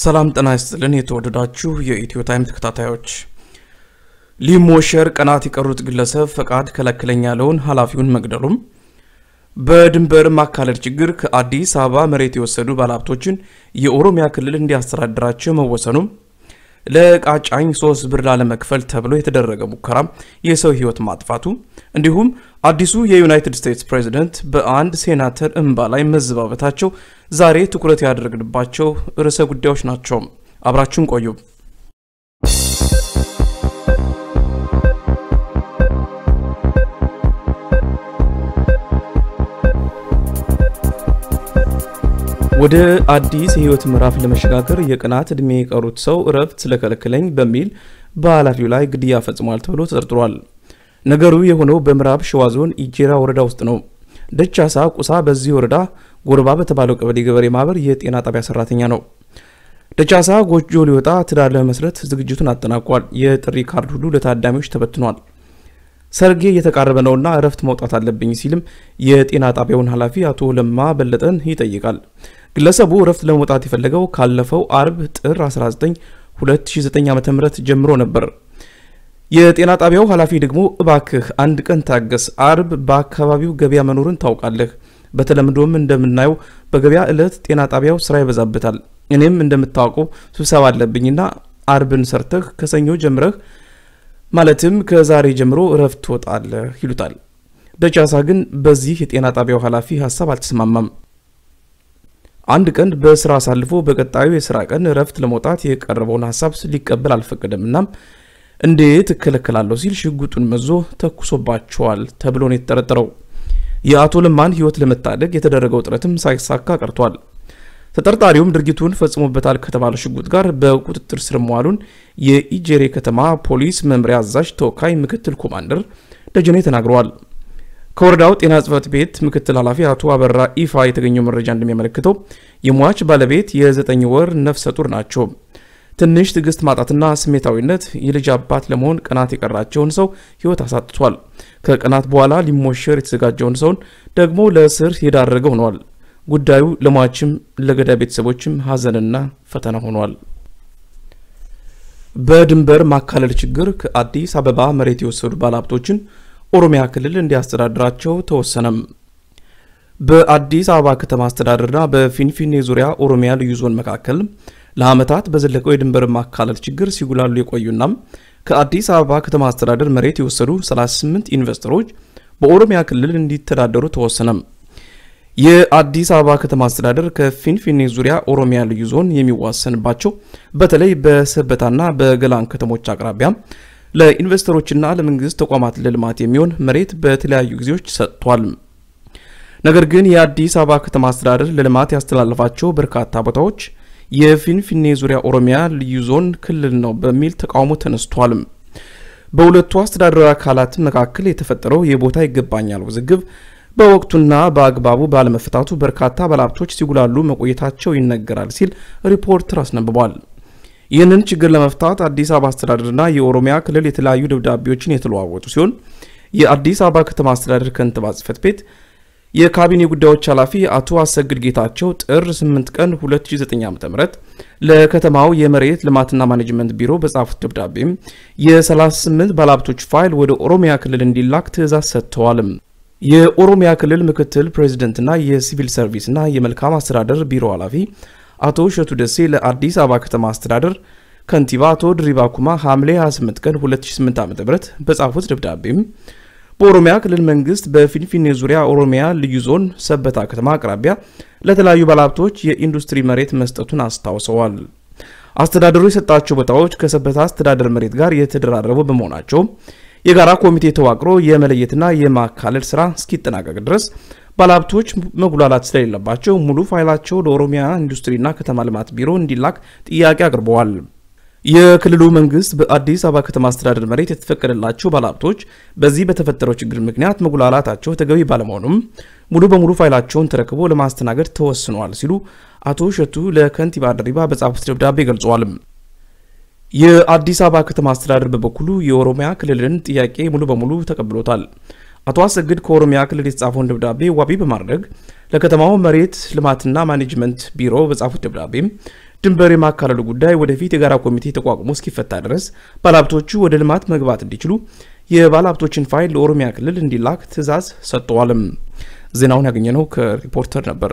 ሰላም ጤና ይስጥልን። የተወደዳችሁ የኢትዮ ታይም ተከታታዮች ሊሞሸር ቀናት የቀሩት ግለሰብ ፈቃድ ከለከለኝ ያለውን ኃላፊውን መግደሉም፣ በድንበር ማካለል ችግር ከአዲስ አበባ መሬት የወሰዱ ባለሀብቶችን የኦሮሚያ ክልል እንዲያስተዳድራቸው መወሰኑም፣ ለቃጫኝ ሶስት ብር ላለመክፈል ተብሎ የተደረገ ሙከራ የሰው ሕይወት ማጥፋቱ እንዲሁም አዲሱ የዩናይትድ ስቴትስ ፕሬዝደንት በአንድ ሴናተር እንባ ላይ መዘባበታቸው ዛሬ ትኩረት ያደረግንባቸው ርዕሰ ጉዳዮች ናቸው። አብራችሁን ቆዩ። ወደ አዲስ የህይወት ምዕራፍ ለመሸጋገር የቀናት ዕድሜ የቀሩት ሰው እረፍት ስለከለከለኝ በሚል በኃላፊው ላይ ግድያ ፈጽሟል ተብሎ ተጠርጥሯል። ነገሩ የሆነው በምዕራብ ሸዋ ዞን ኢጄራ ወረዳ ውስጥ ነው። ደቻሳ ቁሳ በዚህ ወረዳ ጎርባ በተባለው ቀበሌ ገበሬ ማህበር የጤና ጣቢያ ሰራተኛ ነው። ደቻሳ ጎጆ ሊወጣ ትዳር ለመመስረት ዝግጅቱን አጠናቋል። የጥሪ ካርድ ሁሉ ለታዳሚዎች ተበትኗል። ሰርጌ እየተቃረበ ነውና እረፍት መውጣት አለብኝ ሲልም የጤና ጣቢያውን ኃላፊ አቶ ለማ በለጠን ይጠይቃል። ግለሰቡ እረፍት ለመውጣት የፈለገው ካለፈው አርብ ጥር 19 2009 ዓ.ም ጀምሮ ነበር። የጤና ጣቢያው ኃላፊ ደግሞ እባክህ አንድ ቀን ታገስ፣ አርብ በአካባቢው ገበያ መኖርን ታውቃለህ። በተለምዶም እንደምናየው በገበያ ዕለት ጤና ጣቢያው ስራ ይበዛበታል። እኔም እንደምታውቀው ስብሰባ አለብኝና አርብን ሰርተህ ከሰኞ ጀምረህ ማለትም ከዛሬ ጀምሮ እረፍት ትወጣለህ ይሉታል። ደቻሳ ግን በዚህ የጤና ጣቢያው ኃላፊ ሀሳብ አልተስማማም። አንድ ቀን በስራ አሳልፎ በቀጣዩ የስራ ቀን እረፍት ለመውጣት የቀረበውን ሀሳብ ሊቀበል አልፈቀደም። እናም እንዴት እከለከላለሁ ሲል ሽጉጡን መዞ ተኩሶባቸዋል ተብሎ ነው የተጠረጠረው። የአቶ ለማን ሕይወት ለመታደግ የተደረገው ጥረትም ሳይሳካ ቀርቷል። ተጠርጣሪውም ድርጊቱን ፈጽሞበታል ከተባለ ሽጉጥ ጋር በቁጥጥር ስር መዋሉን የኢጄሬ ከተማ ፖሊስ መምሪያ አዛዥ ተወካይ ምክትል ኮማንደር ደጀኔ ተናግረዋል። ከወረዳው ጤና ጽሕፈት ቤት ምክትል ኃላፊ አቶ አበራ ኢፋ የተገኘው መረጃ እንደሚያመለክተው የሟች ባለቤት የዘጠኝ ወር ነፍሰ ጡር ናቸው። ትንሽ ትዕግስት ማጣትና ስሜታዊነት የልጅ አባት ለመሆን ቀናት የቀራቸውን ሰው ሕይወት አሳጥቷል። ከቀናት በኋላ ሊሞሸር የተዘጋጀውን ሰውን ደግሞ ለእስር የዳረገ ሆኗል። ጉዳዩ ለሟችም ለገዳይ ቤተሰቦችም ሐዘንና ፈተና ሆኗል። በድንበር ማካለል ችግር ከአዲስ አበባ መሬት የወሰዱ ባለሀብቶችን ኦሮሚያ ክልል እንዲያስተዳድራቸው ተወሰነም። በአዲስ አበባ ከተማ አስተዳደርና በፊንፊኔ ዙሪያ ኦሮሚያ ልዩ ዞን መካከል ለዓመታት በዘለቀው የድንበር ማካለል ችግር ሲጉላሉ የቆዩና ከአዲስ አበባ ከተማ አስተዳደር መሬት የወሰዱ 38 ኢንቨስተሮች በኦሮሚያ ክልል እንዲተዳደሩ ተወሰነም። የአዲስ አበባ ከተማ አስተዳደር ከፊንፊኔ ዙሪያ ኦሮሚያ ልዩ ዞን የሚዋሰንባቸው በተለይ በሰበታና በገላን ከተሞች አቅራቢያ ለኢንቨስተሮችና ለመንግስት ተቋማት ለልማት የሚሆን መሬት በተለያዩ ጊዜዎች ሰጥቷል። ነገር ግን የአዲስ አበባ ከተማ አስተዳደር ለልማት ያስተላለፋቸው በርካታ ቦታዎች የፊንፊኔ ዙሪያ ኦሮሚያ ልዩ ዞን ክልል ነው በሚል ተቃውሞ ተነስቷል። በሁለቱ አስተዳደራዊ አካላት መካከል የተፈጠረው የቦታ ይገባኛል ውዝግብ በወቅቱና በአግባቡ ባለመፈታቱ በርካታ ባለሀብቶች ሲጉላሉ መቆየታቸው ይነገራል ሲል ሪፖርተር አስነብቧል። ይህንን ችግር ለመፍታት አዲስ አበባ አስተዳደርና የኦሮሚያ ክልል የተለያዩ ደብዳቤዎችን የተለዋወጡ ሲሆን የአዲስ አበባ ከተማ አስተዳደር ከንቲባ ጽሕፈት ቤት የካቢኔ ጉዳዮች ኃላፊ አቶ አሰግድ ጌታቸው ጥር 8 ቀን 2009 ዓ.ም ለከተማው የመሬት ልማትና ማኔጅመንት ቢሮ በጻፉት ደብዳቤም የ38 ባለሀብቶች ፋይል ወደ ኦሮሚያ ክልል እንዲላክ ትዕዛዝ ሰጥተዋል። የኦሮሚያ ክልል ምክትል ፕሬዚደንትና የሲቪል ሰርቪስና የመልካም አስተዳደር ቢሮ ኃላፊ አቶ እሸቱ ደሴ ለአዲስ አበባ ከተማ አስተዳደር ከንቲባ አቶ ድሪባ ኩማ ሐምሌ 28 ቀን 2008 ዓ.ም በጻፉት ደብዳቤም በኦሮሚያ ክልል መንግስት በፊንፊኔ ዙሪያ ኦሮሚያ ልዩ ዞን ሰበታ ከተማ አቅራቢያ ለተለያዩ ባለሀብቶች የኢንዱስትሪ መሬት መስጠቱን አስታውሰዋል። አስተዳደሩ የሰጣቸው ቦታዎች ከሰበታ አስተዳደር መሬት ጋር የተደራረቡ በመሆናቸው የጋራ ኮሚቴ ተዋቅሮ የመለየትና የማካለል ስራ እስኪጠናቀቅ ድረስ ባለሀብቶች መጉላላት ስለሌለባቸው ሙሉ ፋይላቸው ለኦሮሚያ ኢንዱስትሪና ከተማ ልማት ቢሮ እንዲላክ ጥያቄ አቅርበዋል። የክልሉ መንግስት በአዲስ አበባ ከተማ አስተዳደር መሬት የተፈቀደላቸው ባለሀብቶች በዚህ በተፈጠረው ችግር ምክንያት መጉላላታቸው ተገቢ ባለመሆኑም ሙሉ በሙሉ ፋይላቸውን ተረክቦ ለማስተናገድ ተወስኗል ሲሉ አቶ እሸቱ ለከንቲባ ድሪባ በጻፉት ደብዳቤ ገልጸዋል። የአዲስ አበባ ከተማ አስተዳደር በበኩሉ የኦሮሚያ ክልልን ጥያቄ ሙሉ በሙሉ ተቀብሎታል። አቶ አሰግድ ከኦሮሚያ ክልል የተጻፈውን ደብዳቤ ዋቢ በማድረግ ለከተማው መሬት ልማትና ማኔጅመንት ቢሮ በጻፉት ደብዳቤም ድንበር የማካለሉ ጉዳይ ወደፊት የጋራ ኮሚቴ ተቋቁሞ እስኪፈታ ድረስ ባለሀብቶቹ ወደ ልማት መግባት እንዲችሉ የባለሀብቶችን ፋይል ለኦሮሚያ ክልል እንዲላክ ትዕዛዝ ሰጥተዋልም። ዜናውን ያገኘነው ከሪፖርተር ነበር።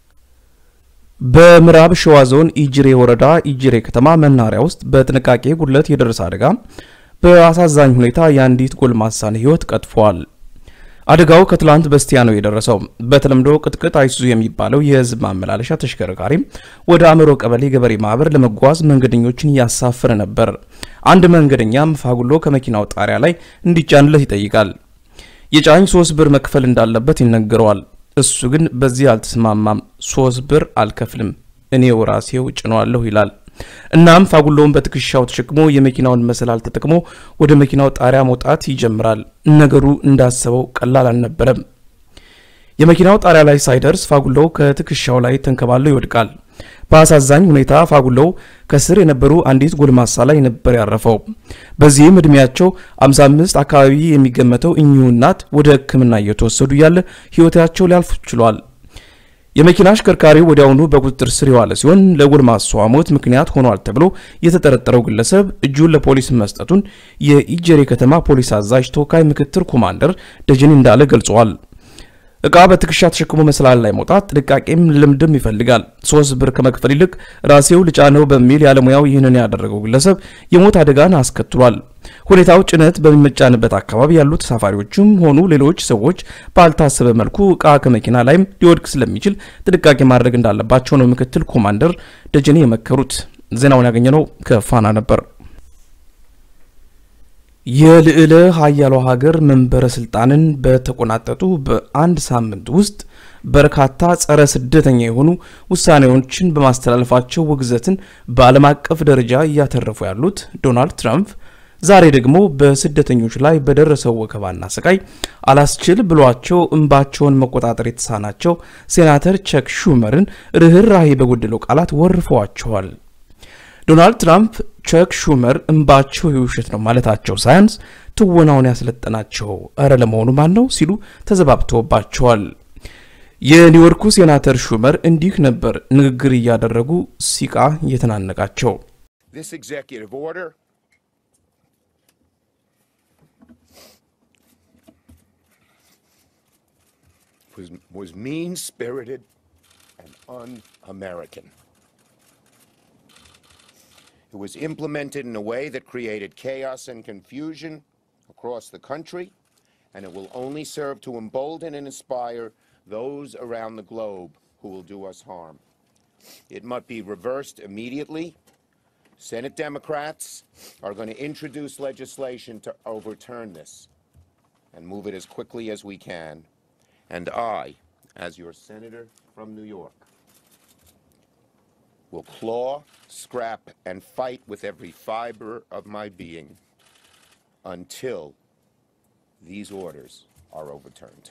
በምዕራብ ሸዋ ዞን ኢጅሬ ወረዳ ኢጅሬ ከተማ መናኸሪያ ውስጥ በጥንቃቄ ጉድለት የደረሰ አደጋ በአሳዛኝ ሁኔታ የአንዲት ጎልማሳን ሕይወት ቀጥፏል። አደጋው ከትላንት በስቲያ ነው የደረሰው። በተለምዶ ቅጥቅጥ አይሱዙ የሚባለው የህዝብ ማመላለሻ ተሽከርካሪ ወደ አእምሮ ቀበሌ ገበሬ ማህበር ለመጓዝ መንገደኞችን እያሳፈረ ነበር። አንድ መንገደኛም ፋጉሎ ከመኪናው ጣሪያ ላይ እንዲጫንለት ይጠይቃል። የጫኝ ሶስት ብር መክፈል እንዳለበት ይነገረዋል። እሱ ግን በዚህ አልተስማማም። ሶስት ብር አልከፍልም እኔው ራሴው ጭነዋለሁ ይላል። እናም ፋጉሎውን በትከሻው ተሸክሞ የመኪናውን መሰላል ተጠቅሞ ወደ መኪናው ጣሪያ መውጣት ይጀምራል። ነገሩ እንዳሰበው ቀላል አልነበረም። የመኪናው ጣሪያ ላይ ሳይደርስ ፋጉሎው ከትከሻው ላይ ተንከባሎ ይወድቃል። በአሳዛኝ ሁኔታ ፋጉሎው ከስር የነበሩ አንዲት ጎልማሳ ላይ ነበር ያረፈው። በዚህም እድሜያቸው 55 አካባቢ የሚገመተው እኚሁ እናት ወደ ሕክምና እየተወሰዱ እያለ ህይወታቸው ሊያልፍ ችሏል። የመኪና አሽከርካሪው ወዲያውኑ በቁጥጥር ስር የዋለ ሲሆን ለጎልማሳዋ ሞት ምክንያት ሆኗል ተብሎ የተጠረጠረው ግለሰብ እጁን ለፖሊስ መስጠቱን የኢጀሬ ከተማ ፖሊስ አዛዥ ተወካይ ምክትል ኮማንደር ደጀኔ እንዳለ ገልጸዋል። እቃ በትከሻ ተሸክሞ መሰላል ላይ መውጣት ጥንቃቄም ልምድም ይፈልጋል። ሶስት ብር ከመክፈል ይልቅ ራሴው ልጫነው በሚል ያለሙያው ይህንን ያደረገው ግለሰብ የሞት አደጋን አስከትሏል። ሁኔታው ጭነት በሚመጫንበት አካባቢ ያሉ ተሳፋሪዎችም ሆኑ ሌሎች ሰዎች ባልታሰበ መልኩ እቃ ከመኪና ላይም ሊወድቅ ስለሚችል ጥንቃቄ ማድረግ እንዳለባቸው ነው ምክትል ኮማንደር ደጀኔ የመከሩት። ዜናውን ያገኘነው ከፋና ነበር። የልዕለ ሀያሏ ሀገር መንበረ ስልጣንን በተቆናጠጡ በአንድ ሳምንት ውስጥ በርካታ ጸረ ስደተኛ የሆኑ ውሳኔዎችን በማስተላለፋቸው ውግዘትን በዓለም አቀፍ ደረጃ እያተረፉ ያሉት ዶናልድ ትራምፕ ዛሬ ደግሞ በስደተኞች ላይ በደረሰው ወከባና ስቃይ አላስችል ብሏቸው እንባቸውን መቆጣጠር የተሳናቸው ሴናተር ቸክ ሹመርን ርኅራሄ በጎደለው ቃላት ወርፈዋቸዋል። ዶናልድ ትራምፕ ቸክ ሹመር እንባቸው የውሸት ነው ማለታቸው ሳያንስ ትወናውን ያስለጠናቸው እረ ለመሆኑ ማን ነው ሲሉ ተዘባብተውባቸዋል። የኒውዮርኩ ሴናተር ሹመር እንዲህ ነበር ንግግር እያደረጉ ሲቃ እየተናነቃቸው was mean-spirited and un-American. It was implemented in a way that created chaos and confusion across the country, and it will only serve to embolden and inspire those around the globe who will do us harm. It must be reversed immediately. Senate Democrats are going to introduce legislation to overturn this and move it as quickly as we can. And I, as your senator from New York, will claw, scrap, and fight with every fiber of my being until these orders are overturned.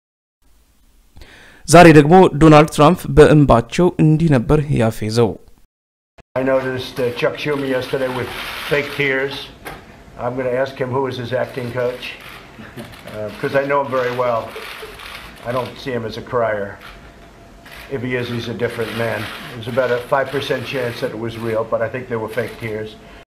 ዛሬ ደግሞ ዶናልድ ትራምፕ በእንባቸው እንዲህ ነበር ያፌዘው። I noticed uh, Chuck Schumer yesterday with fake tears. I'm going to ask him who is his acting coach because I know him very well. I don't see him as a crier. If he is, he's a different man. There's about a 5% chance that it was real, but I think they were fake tears.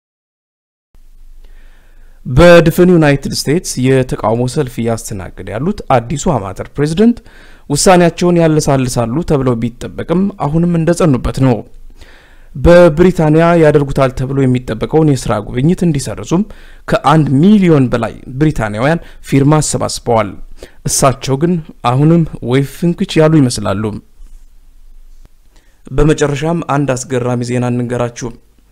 በድፍን ዩናይትድ ስቴትስ የተቃውሞ ሰልፍ እያስተናገደ ያሉት አዲሱ አማተር ፕሬዝደንት ውሳኔያቸውን ያለሳልሳሉ ተብለው ቢጠበቅም አሁንም እንደጸኑበት ነው። በብሪታንያ ያደርጉታል ተብሎ የሚጠበቀውን የስራ ጉብኝት እንዲሰርዙም ከአንድ ሚሊዮን በላይ ብሪታንያውያን ፊርማ አሰባስበዋል። እሳቸው ግን አሁንም ወይ ፍንክች ያሉ ይመስላሉ። በመጨረሻም አንድ አስገራሚ ዜና እንንገራችሁ።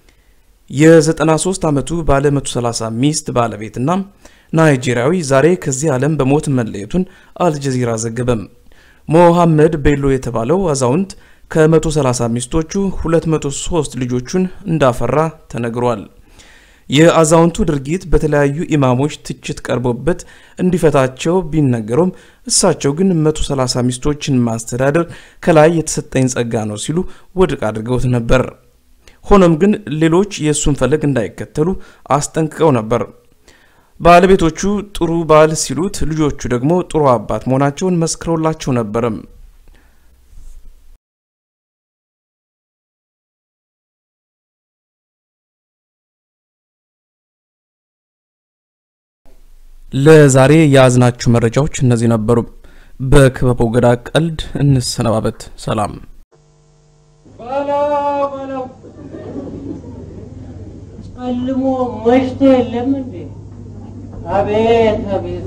የ93 ዓመቱ ባለ 130 ሚስት ባለቤትና ናይጄሪያዊ ዛሬ ከዚህ ዓለም በሞት መለየቱን አልጀዚራ ዘገበም። ሞሐመድ ቤሎ የተባለው አዛውንት ከ130 ሚስቶቹ 203 ልጆቹን እንዳፈራ ተነግሯል። የአዛውንቱ ድርጊት በተለያዩ ኢማሞች ትችት ቀርቦበት እንዲፈታቸው ቢነገሩም እሳቸው ግን 130 ሚስቶችን ማስተዳደር ከላይ የተሰጠኝ ጸጋ ነው ሲሉ ውድቅ አድርገውት ነበር። ሆኖም ግን ሌሎች የእሱን ፈለግ እንዳይከተሉ አስጠንቅቀው ነበር። ባለቤቶቹ ጥሩ ባል ሲሉት፣ ልጆቹ ደግሞ ጥሩ አባት መሆናቸውን መስክረውላቸው ነበርም። ለዛሬ የያዝናችሁ መረጃዎች እነዚህ ነበሩ። በክበበው ገዳ ቀልድ እንሰነባበት። ሰላም በለው በለው ጨልሞ መሽቶ የለም እንዴ? አቤት አቤት!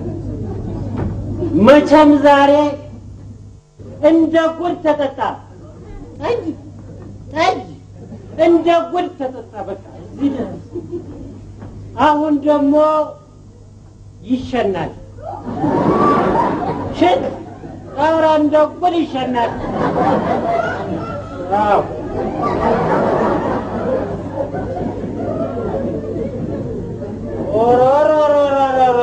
መቼም ዛሬ እንደ ጉድ ተጠጣ። ጠጅ ጠጅ እንደ ጉድ ተጠጣ። በቃ እዚህ ድረስ። አሁን ደግሞ ይሸናል። ሽት ኧረ እንደ ጉድ ይሸናል። አዎ ኦሮሮሮሮሮሮ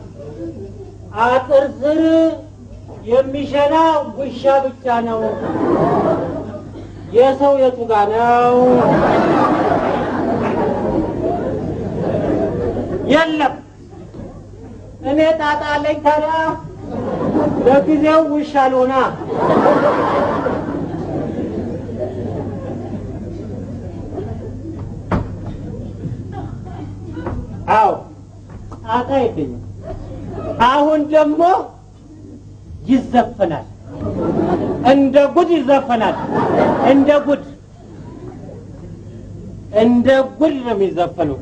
አጥር ስር የሚሸና ውሻ ብቻ ነው። የሰው የቱ ጋ ነው? የለም። እኔ ጣጣ አለኝ ታዲያ ለጊዜው ውሻ ልሆና አዎ ጣጣ የለኝም። አሁን ደግሞ ይዘፈናል፣ እንደ ጉድ ይዘፈናል። እንደ ጉድ እንደ ጉድ ነው የሚዘፈነው።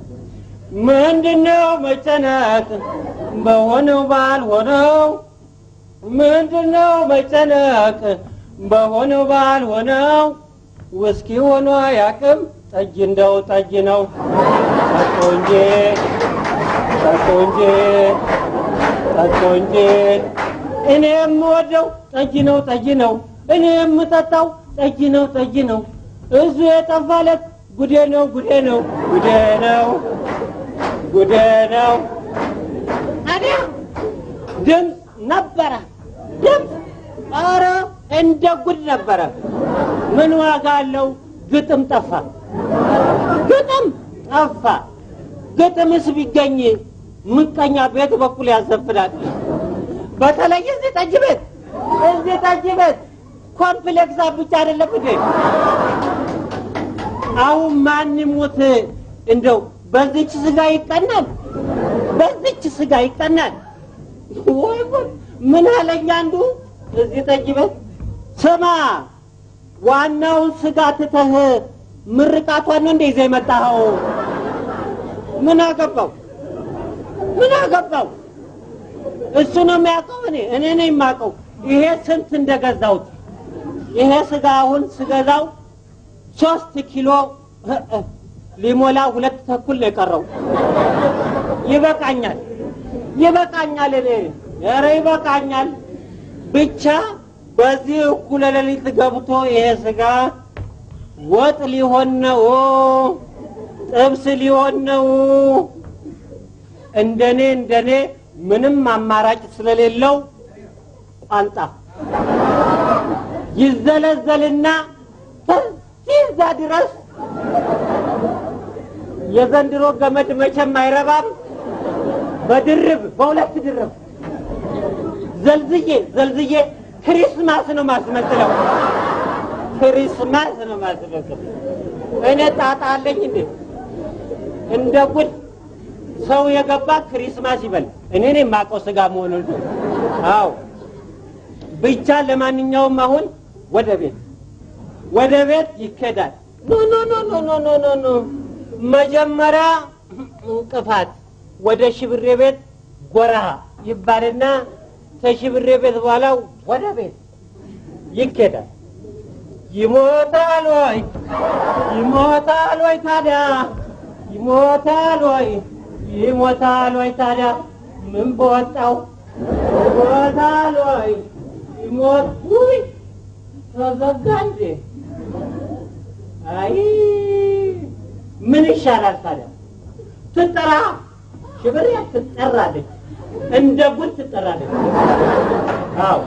ምንድነው መጨነቅ በሆነው ባልሆነው? ምንድነው መጨነቅ በሆነው ባልሆነው? ውስኪ ሆኖ አያውቅም ጠጅ እንደው ጠጅ ነው። ጠጦ እንጂ ጠጦ እንጂ ጠጦ እንጂ እኔ የምወደው ጠጅ ነው ጠጅ ነው። እኔ የምጠጣው ጠጅ ነው ጠጅ ነው። እሱ የጠፋለት ጉዴ ነው ጉዴ ነው ጉዴ ነው ጉዴ ነው። ታዲያ ድምፅ ነበረ ድምፅ፣ ኧረ እንደ ጉድ ነበረ። ምን ዋጋ አለው? ግጥም ጠፋ፣ ግጥም ጠፋ። ግጥምስ ቢገኝ ምቀኛ ቤት በኩል ያዘፍናል። በተለይ እዚህ ጠጅ ቤት እዚህ ጠጅ ቤት ኮምፕሌክስ ብቻ አይደለም እንዴ? አሁን ማን ይሙት እንደው በዚች ስጋ ይቀናል፣ በዚች ስጋ ይቀናል። ወይ ጉድ! ምን አለኝ አንዱ እዚህ ጠጅ ቤት ስማ፣ ዋናውን ስጋ ትተህ ምርቃቷን ነው እንደ ይዘህ የመጣኸው? ምን አገባው? ምን አገባው? እሱ ነው የሚያውቀው። እኔ እኔ ነኝ የማውቀው። ይሄ ስንት እንደገዛሁት ይሄ ስጋ አሁን ስገዛው ሶስት ኪሎ ሊሞላ ሁለት ተኩል ነው የቀረው። ይበቃኛል፣ ይበቃኛል። እኔ ኧረ ይበቃኛል። ብቻ በዚህ እኩለ ሌሊት ገብቶ ይሄ ስጋ ወጥ ሊሆን ነው፣ ጥብስ ሊሆን ነው። እንደኔ እንደኔ ምንም አማራጭ ስለሌለው ቋንጣ ይዘለዘልና ከዚህ እዛ ድረስ የዘንድሮ ገመድ መቼም አይረባም። በድርብ በሁለት ድርብ ዘልዝዬ ዘልዝዬ ክሪስማስ ነው ማስመስለው። ክሪስማስ ነው ማስመስለው። እኔ ጣጣ አለኝ እንዴ? እንደ ጉድ ሰው የገባ ክሪስማስ ይበል። እኔ ነኝ የማውቀው ስጋ መሆኑን። አዎ ብቻ ለማንኛውም አሁን ወደ ቤት ወደ ቤት ይኬዳል። ኖ ኖ ኖ ኖ ኖ ኖ ኖ ኖ መጀመሪያ እንቅፋት ወደ ሽብሬ ቤት ጎራ ይባልና ከሽብሬ ቤት በኋላ ወደ ቤት ይኬዳል። ይሞታል ወይ ይሞታል ወይ ታዲያ ይሞታል ወይ ይሞታል ወይ ታዲያ ምን በወጣው ይሞታል ወይ ይሞት ውይ ተዘጋ እንዴ አይ ምን ይሻላል ታዲያ ትጠራ ሽብሬ ትጠራለች እንደ ጉድ ትጠራለች አዎ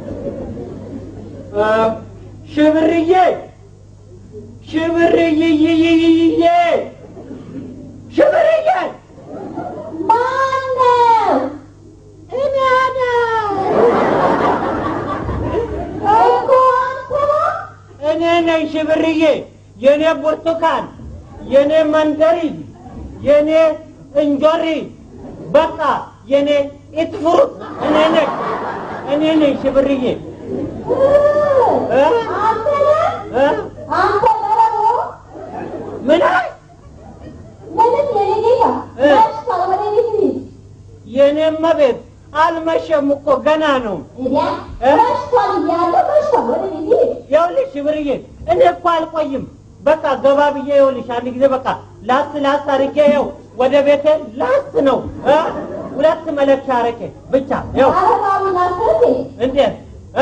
ሽብርዬ ሽብርዬ ሽብርዬ ማነው? እኔ እኮ እኔ ነኝ ሽብርዬ፣ የኔ ብርቱካን፣ የኔ መንደሪ፣ የኔ እንጆሪ፣ በቃ የኔ ኢትፍሩት እኔ ነኝ እኔ ነኝ ሽብርዬ እ? እ? ምን አይ የኔማ ቤት አልመሸም እኮ ገና ነው። ይኸውልሽ ሽብርዬ እኔ እኮ አልቆይም። በቃ ገባ ብዬ ይኸውልሽ አንድ ጊዜ በቃ ላስ ላስ አድርጌ ይኸው ወደ ቤቴ ላስ ነው እ? ሁለት መለኪያ አረቄ ብቻ ይኸው እንዴት እ?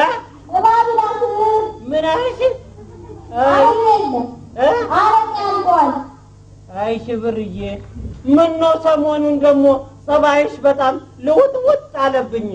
ምን አልሽ? አይ እ? አይ ሽብርዬ ምን ነው ሰሞኑን ደግሞ ጸባይሽ በጣም ልውጥውጥ አለብኝ።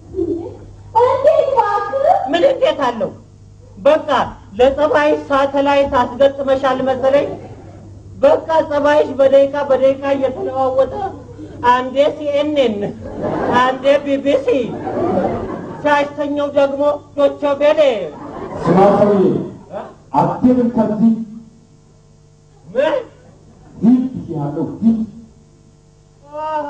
ምን እንዴት አለው? በቃ ለጸባይሽ ሳተላይት አስገጥመሻል መሰለኝ። በቃ ጸባይሽ በደቂቃ በደቂቃ እየተለዋወጠ አንዴ ሲኤንኤን፣ አንዴ ቢቢሲ፣ ሲያስተኛው ደግሞ ዶቼ ቬለ። ስማ ሰውዬ፣ አትሄድም ከዚህ ምን ሂድ ያለው ሂድ። አሃ፣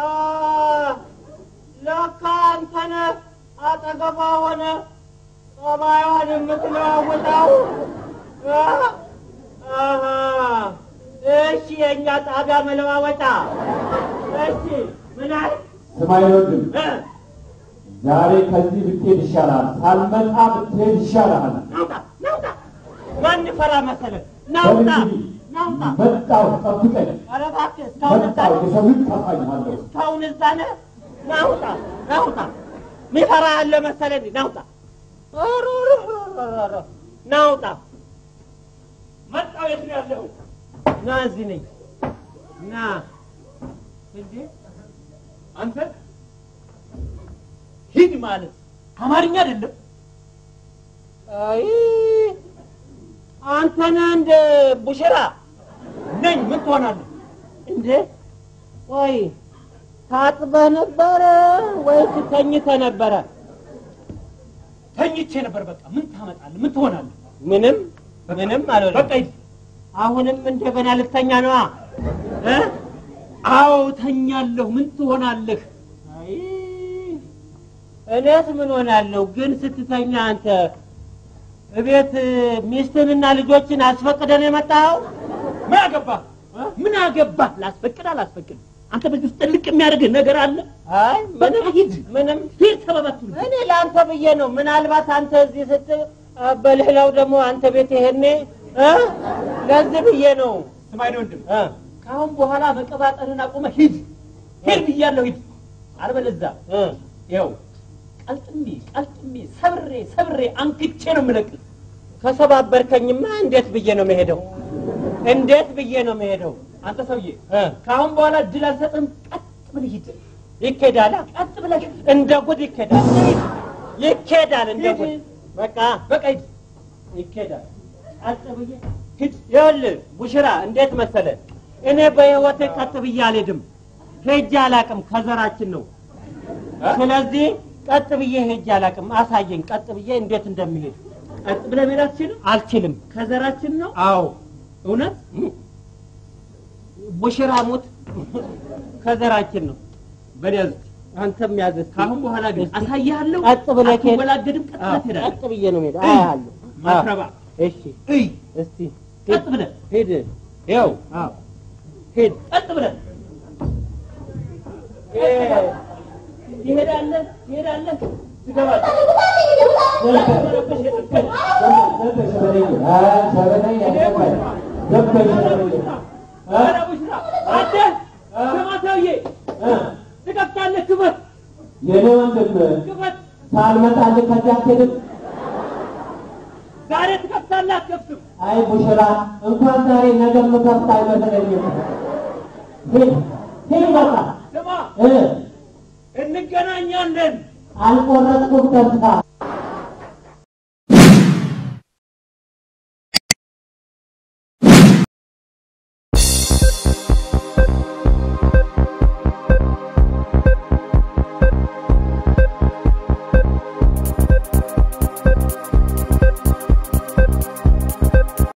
ለካ አንተ ነህ አጠገቧ ሆነ ጸባይዋን የምትለዋውጠው። አ? አሃ፣ እሺ፣ የእኛ ጣቢያ መለዋወጫ። እሺ፣ ምን አለ? ስማኝ ወንድም፣ እ? ዛሬ ከዚህ ብትሄድ ይሻላል። ሳልመጣ ብትሄድ ይሻላል። ናውጣ፣ ናውጣ። ማን ፈራ መሰለህ? ናውጣ፣ በእንግዲህ ናውጣ። መጣሁ፣ ጠብቀኝ። ኧረ እባክህ እስካሁን እዛ መጣሁ፣ ነህ? የሰው ልጅ ታሳይሃለሁ። እስካሁን እዛ ነህ? ናውጣ፣ ናውጣ። ሚፈራ ያለ መሰለህ? ናውጣ፣ ኧረ፣ ኧረ፣ ኧረ፣ ኧረ፣ ናውጣ። መጣሁ። የት ነው ያለኸው? ና፣ እዚህ ነኝ። ና። እንዴ አንተ ሂድ ማለት አማርኛ አይደለም። አይ አንተ ነህ እንደ ቡሽራ ነኝ። ምን ትሆናለህ እንዴ? ቆይ ታጥበህ ነበረ ወይስ ተኝተህ ነበረ? ተኝቼ ነበር። በቃ ምን ታመጣለህ? ምን ትሆናለህ? ምንም ምንም አልሆነም። በቃ ሂድ። አሁንም እንደገና ልተኛ ነዋ እ? አዎ ተኛለሁ። ምን ትሆናለህ? አይ እኔስ ምን ሆናለሁ? ግን ስትተኛ አንተ እቤት ሚስትንና ልጆችን አስፈቅደን የመጣኸው ምን አገባህ? ምን አገባህ? ላስፈቅድ አላስፈቅድ አንተ በዚህ ውስጥ ጥልቅ የሚያደርግህ ነገር አለ? አይ ምንም ሂድ። ምንም ሂድ ተባባቱ። እኔ ለአንተ ብዬ ነው። ምናልባት አንተ እዚህ ስት በሌላው ደግሞ አንተ ቤት ይሄኔ እ ለዚህ ብዬ ነው ስማኝ ወንድም፣ እ ከአሁን በኋላ መቀባጠርን አቁመህ ሂድ። ሂድ ብያለሁ፣ ሂድ። አለበለዚያ እ ይኸው ቀልጥሜ ቀልጥሜ ሰብሬ ሰብሬ አንክቼ ነው የምለቅህ። ከሰባበርከኝማ እንዴት ብዬ ነው መሄደው? እንዴት ብዬ ነው መሄደው? አንተ ሰውዬ እ ከአሁን በኋላ እድል አልሰጥም። ቀጥ ብለህ ሂድ። ይኬዳል፣ ቀጥ ብለህ እንደ ጉድ ይኬዳል፣ ይኬዳል እንደ ጉድ። በቃ በቃ ሂድ። ይኬዳል። ቀጥ ብዬ ሂድ። ይኸውልህ ቡሽራ፣ እንዴት መሰለህ፣ እኔ በህይወቴ ቀጥ ብዬ አልሄድም። ሄጄ አላቅም፣ ከዘራችን ነው። ስለዚህ ቀጥ ብዬ ሄጄ አላቅም። አሳየኝ፣ ቀጥ ብዬ እንዴት እንደሚሄድ። ቀጥ ብለህ መሄድ አትችልም። አልችልም። ከዘራችን ነው አዎ እውነት። ቡሽራ ሙት፣ ከዘራችን ነው። በደዝ አንተም ያዘዝ። ከአሁን በኋላ ግን አሳይሃለሁ። ቀጥ ብለህ ከሄድ- አትወላገድም። ቀጥ ብለህ ትሄዳለህ። ቀጥ ብዬ ነው የምሄደው። አያለሁ። ማትረባ እሺ፣ እይ፣ እስቲ ቀጥ ብለህ ሂድ። ይኸው አዎ፣ ሂድ። ቀጥ ብለህ ትሄዳለህ፣ ትሄዳለህ፣ ትገባለህ። ኧረ ቡሽራ፣ አንተ ስማ ሰውዬ፣ ትከፍታለህ። ክፈት፣ የኔ ወንድም ክፈት። ሳልመጣልህ ከዚህ አትሄድም። ዛሬ ትከፍታለህ፣ አትከፍትም? አይ ቡሽራ፣ እንኳን ዛሬ ነገ የምከፍት አይመስለኝም። ሂድ ሂድ፣ በቃ ስማ፣ እ እንገናኛለን። አልቆረጥኩም ተስፋ